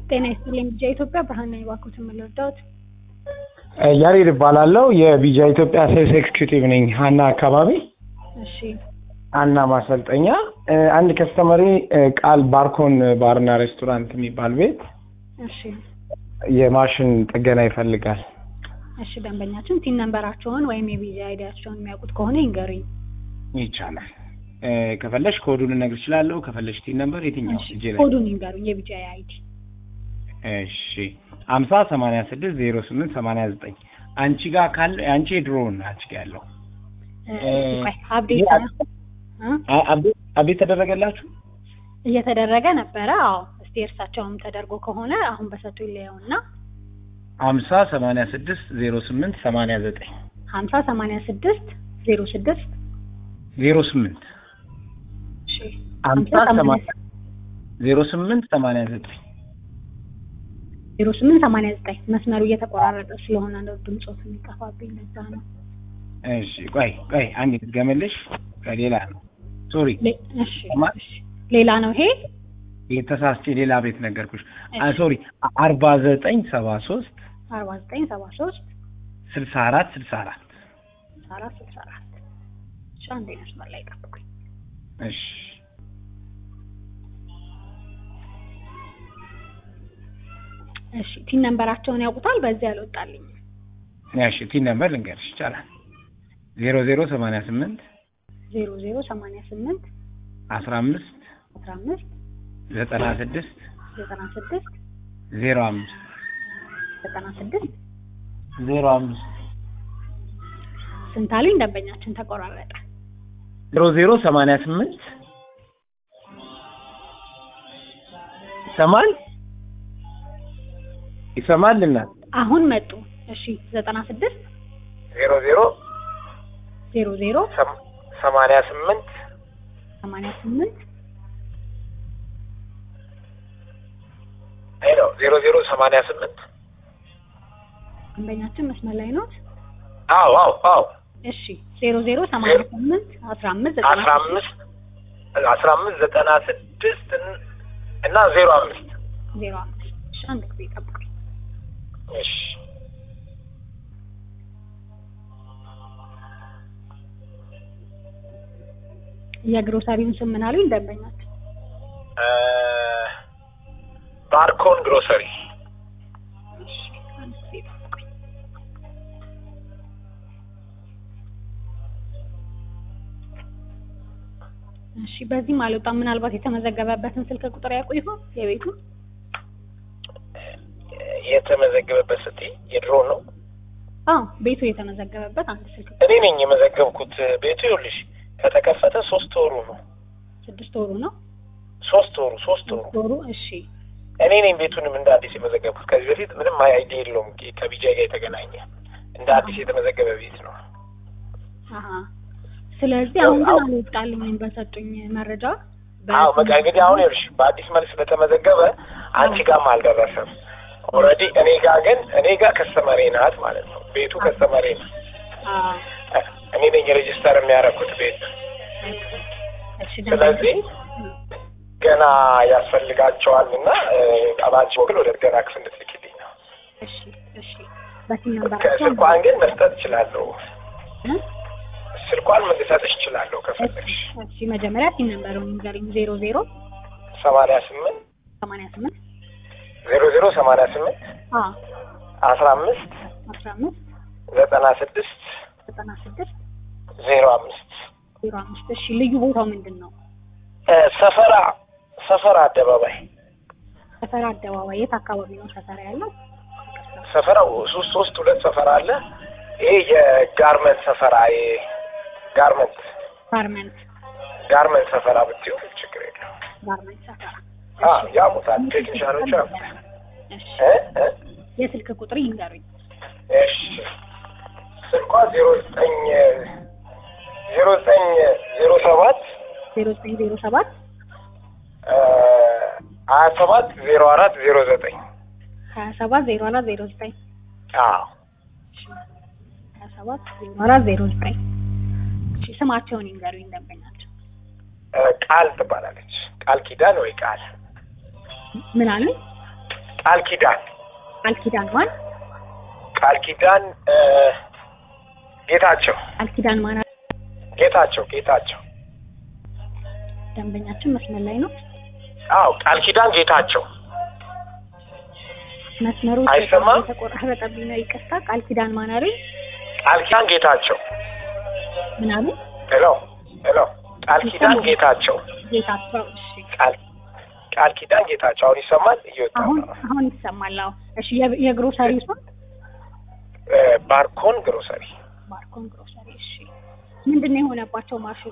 ጤና ይስጥልኝ ቢጃ ኢትዮጵያ ብርሃን ነኝ። እባክዎት የምልወዳዎት ያሬድ እባላለሁ። የቢጃ ኢትዮጵያ ሴልስ ኤክስኪዩቲቭ ነኝ ሀና አካባቢ እሺ ሀና ማሰልጠኛ። አንድ ከስተመሪ ቃል ባርኮን ባርና ሬስቶራንት የሚባል ቤት እሺ የማሽን ጥገና ይፈልጋል። እሺ ደንበኛችን ቲን ነንበራቸውን ወይም የቢጃ አይዲያቸውን የሚያውቁት ከሆነ ይንገሩኝ። ይቻላል። ከፈለሽ ኮዱን ልነግር እችላለሁ። ከፈለሽ ቲን ነምበር የትኛው እሺ እጄ ላይ ኮዱን ይንገሩኝ የቢጃ አይዲ እሺ ሀምሳ ሰማንያ ስድስት ዜሮ ስምንት ሰማንያ ዘጠኝ አንቺ ጋር ካለ አንቺ የድሮውን አንቺ ጋር ያለው አብዴት ይህ አ- አብዴት አብዴት ተደረገላችሁ? እየተደረገ ነበረ። አዎ እስቲ እርሳቸውም ተደርጎ ከሆነ አሁን በሰጡ ይለየውና ሀምሳ ሰማንያ ስድስት ዜሮ ስምንት ሰማንያ ዘጠኝ ሀምሳ ሰማንያ ስድስት ዜሮ ስድስት ዜሮ ስምንት እሺ ሀምሳ ሀምሳ ሰማንያ ዜሮ ስምንት ሰማንያ ዘጠኝ ዜሮ ስምንት ሰማንያ ዘጠኝ መስመሩ እየተቆራረጠ ስለሆነ ነው ድምፆት የሚጠፋብኝ ለዛ ነው። እሺ ቆይ ቆይ አንድ ልትገመልሽ ከሌላ ነው ሶሪ ሌ- እሺ ሰማ- እሺ ሌላ ነው ይሄ የተሳስቼ ሌላ ቤት ነገርኩሽ እሺ። ሶሪ አርባ ዘጠኝ ሰባ ሶስት አርባ ዘጠኝ ሰባ ሶስት ስልሳ አራት ስልሳ አራት ስልሳ አራት ስልሳ አራት እሺ አንዴ መስመር ላይ ጠብቁኝ። እሺ እሺ ቲን ነንበራቸውን ያውቁታል? በዚህ አልወጣልኝም። እሺ ቲን ነምበር ልንገርሽ ይቻላል ዜሮ ዜሮ ሰማንያ ስምንት ዜሮ ዜሮ ሰማንያ ስምንት አስራ አምስት አስራ አምስት ዘጠና ስድስት ዘጠና ስድስት ዜሮ አምስት ዘጠና ስድስት ዜሮ አምስት ስንት አሉኝ? ደንበኛችን ተቆራረጠ። ዜሮ ዜሮ ሰማንያ ስምንት ይሰማል ይሰማል እናት አሁን መጡ። እሺ ዘጠና ስድስት ዜሮ ዜሮ ዜሮ ዜሮ ሰም- ሰማንያ ስምንት ሰማንያ ስምንት አይ ነው ዜሮ ዜሮ ሰማንያ ስምንት ደንበኛችን መስመር ላይ ነው። አዎ አዎ አዎ እሺ ዜሮ ዜሮ ሰማንያ ስምንት አስራ አምስት ዘጠና አስራ አምስት አስራ አምስት ዘጠና ስድስት እና ዜሮ አምስት ዜሮ አምስት እሺ አንድ ጊዜ ጠብቁኝ። እሺ የግሮሰሪውን ስም ምን አሉኝ? ደንበኛችን እ ባርኮን ግሮሰሪ እሺ አንድ ጊዜ ጠብቁኝ። እሺ በዚህም አልወጣም። ምናልባት የተመዘገበበትን ስልክ ቁጥር ያውቁ ይሆን የቤቱ? የተመዘገበበት ስትይ የድሮ ነው አዎ ቤቱ የተመዘገበበት አንድ ስልክ እኔ ነኝ የመዘገብኩት ቤቱ ይኸውልሽ ከተከፈተ ሶስት ወሩ ነው ስድስት ወሩ ነው ሶስት ወሩ ሶስት ወሩ ሶስት ወሩ እሺ እኔ ነኝ ቤቱንም እንደ አዲስ የመዘገብኩት ከዚህ በፊት ምንም አይዲያ የለውም ከቢጃይ ጋር የተገናኘ እንደ አዲስ የተመዘገበ ቤት ነው አሀ ስለዚህ አሁን ግን አልወጣልኝም በሰጡኝ መረጃ አዎ በቃ እንግዲህ አሁን ይኸውልሽ በአዲስ መልክ ስለተመዘገበ አንቺ ጋርም አልደረሰም ኦልሬዲ እኔ ጋር ግን እኔ ጋር ከስተመሬ ናት ማለት ነው ቤቱ ከስተመሬ ነው አዎ እኔ ነኝ ሬጅስተር የሚያደርጉት ቤት እሺ ስለዚህ ገና ያስፈልጋቸዋል እና በአንቺ በኩል ወደ ገና ክፍል እንድትልኪልኝ ነው እሺ እሺ በስም ነንበራቸው ስልኳን ግን መስጠት እችላለሁ እ? ስልኳን ልሰጥሽ እችላለሁ ከፈለግሽ እሺ መጀመሪያ ሲም ነንበሩን ንገሪኝ ዜሮ ዜሮ ሰማንያ ስምንት ሰማንያ ስምንት ዜሮ ዜሮ ሰማንያ ስምንት አዎ አስራ አምስት አስራ አምስት ዘጠና ስድስት ዘጠና ስድስት ዜሮ አምስት ዜሮ አምስት እሺ ልዩ ቦታው ምንድን ነው እ ሰፈራ ሰፈራ አደባባይ ሰፈራ አደባባይ የት አካባቢ ነው ሰፈራ ያለው ሰፈራው ሶስት ሶስት ሁለት ሰፈራ አለ ይሄ የጋርመንት ሰፈራ ይሄ ጋርመንት ጋርመንት ጋርመንት ሰፈራ ብትይው ችግር የለው ጋርመንት ሰፈራ አ ያሙታል ቴክኒሻኖች ያሙታል እሺ እ እ የስልክ ቁጥር ይንገሩኝ እሺ ስልኳ ዜሮ ዘጠኝ ዜሮ ዘጠኝ ዜሮ ሰባት ዜሮ ዘጠኝ ዜሮ ሰባት ሀያ ሰባት ዜሮ አራት ዜሮ ዘጠኝ ሀያ ሰባት ዜሮ አራት ዜሮ ዘጠኝ አዎ ሀያ ሰባት ዜሮ አራት ዜሮ ዘጠኝ እሺ ስማቸውን ይንገሩኝ ደንበኛቸው ቃል ትባላለች ቃል ኪዳን ወይ ቃል ምን አሉኝ? ቃል ኪዳን ቃል ኪዳን ማን? ቃል ኪዳን እ፣ ጌታቸው ቃል ኪዳን ማን? ጌታቸው ጌታቸው ደንበኛችን መስመር ላይ ነው። አዎ ቃል ኪዳን ጌታቸው መስመሩ አይሰማም? የተቆራረጠብኝ ነው። ይቅርታ። ቃል ኪዳን ማን አሉኝ? ቃል ኪዳን ጌታቸው ምን አሉ? ሄሎ ሄሎ ቃል ኪዳን ጌታቸው ጌታቸው። እሺ ቃል ቃል ኪዳን ጌታቸው አሁን ይሰማል እየወጣ አሁን ነው አሁን ይሰማል። አዎ እሺ። የ- የግሮሰሪ ስም እ፣ ባርኮን ግሮሰሪ ባርኮን ግሮሰሪ። እሺ ምንድን ነው የሆነባቸው? ማሽኑ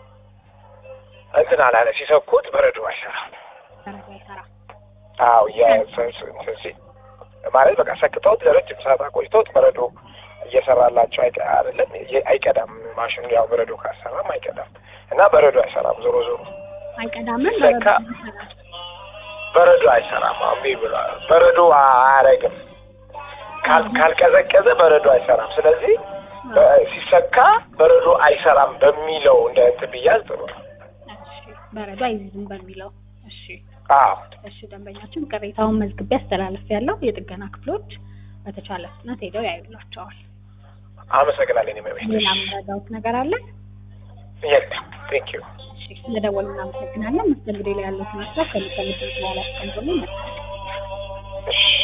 እንትን አላለ ሲሰኩት በረዶ አይሰራም ተረጋ አይሰራ። አዎ የሰንስ እንትን ሲል ማለት በቃ ሰክተውት ለረጅም ሰዓት አቆይተውት በረዶ እየሰራላቸው አይቀ- አይደለም የ- አይቀዳም ማሽኑ ያው በረዶ ካሰራም አይቀዳም እና በረዶ አይሰራም ዞሮ ዞሮ አይቀዳምን ሲሰካ በረዶ አይሰራም አሁን እምቢ ብሏል በረዶ አያረግም ካል- ካልቀዘቀዘ በረዶ አይሰራም ስለዚህ በ- ሲሰካ በረዶ አይሰራም በሚለው እንደ እንትን ብያዝ ጥሩ ነው እሺ በረዶ አይዝም በሚለው እሺ አዎ እሺ ደንበኛችን ቅሬታውን መዝግቤ አስተላለፍ ያለው የጥገና ክፍሎች በተቻለ ፍጥነት ሄደው ያዩላቸዋል። አመሰግናለን የመቤት ሌላ የምረዳውት ነገር አለ? የለም ቴንክ ዩ እሺ ስለደወሉ እናመሰግናለን። መስተንግዶ ላይ ያሉትን ሀሳብ ከሚሰሙት በኋላ አስቀምጡልን። እሺ